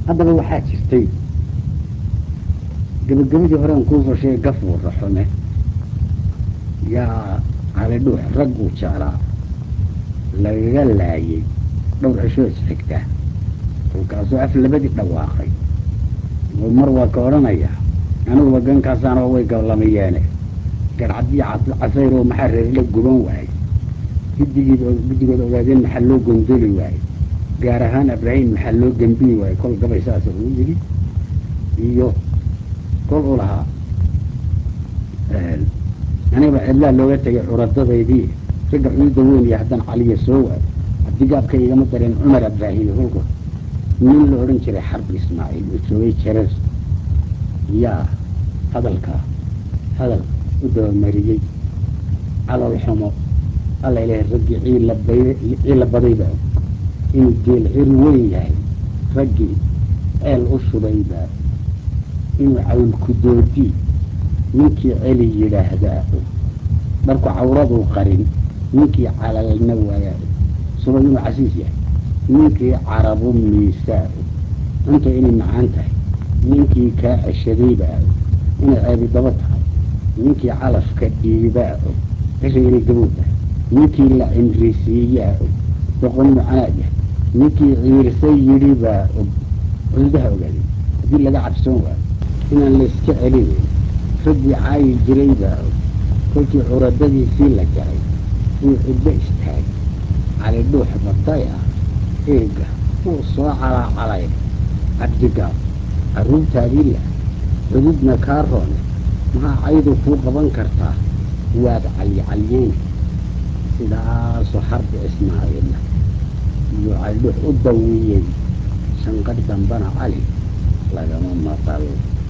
haddaba waxaa jirtay gebagabadii horean kuusoo sheegay gafuu raxume yaa calidhuux rag uu jeclaa lagaga laayay dhowr cishoo isxigtaa kolkaasuu af labadii dhawaaqay oo mar waa ka odhanaya aniguba gankaasaanoo way gablamayeene garcadii casayroo maxaa reerla guban waayey guddigiid guddigood ogaadeen maxaa loo gondoli waayey gaar ahaan abraahim maxaa loo gembiyi waayey kol gabay saasa uu yidhi iyo kol u lahaa anigaba cidlaa looga tegay curadadaydii ragga cududa weyn iyo haddaan caliya soo waayo cabdigaabka igama dareen cumar abraahim kolku nin la odhan jiray xarbi ismaaciil oo joogay jarar yaa hadalkaa hadal u dabamariyey calol xumo alla ilahay raggii ciilabay ciila badayba inuu geel cir weyn yahay raggii ceel u shubayba inuu cawlku doodii ninkii celi yidhaahdaa dharku cawraduu qarin ninkii calalna waayaa subag inuu casiis yahay ninkii carabu miisaa cunta inay macaan tahay ninkii kaa ceshadaybaa inay ceebi daba tahay ninkii calafka dhiibaa og cishay inay gabow tahay ninkii la cimrisiiyaa og doqon inuu canaad yahay ninkii ciirsa yidhibaa og cududaha ogaadeen haddii laga cabsoon waayo inaan layska celinayn raggii caayi jiraybaa og kolkii curadadiisii la jaray inuu cidlo istaagay calidhuux batay ah eega wuu soo calaacalay cabdigaab carruurtaadii lah cududna kaa roone maxaa caydu kuu qaban kartaa waad calyicalyeyn sidaasoo xarbi ismaaciila iyo calidhuux u dawiyey shanqadh dambana cali lagama maqal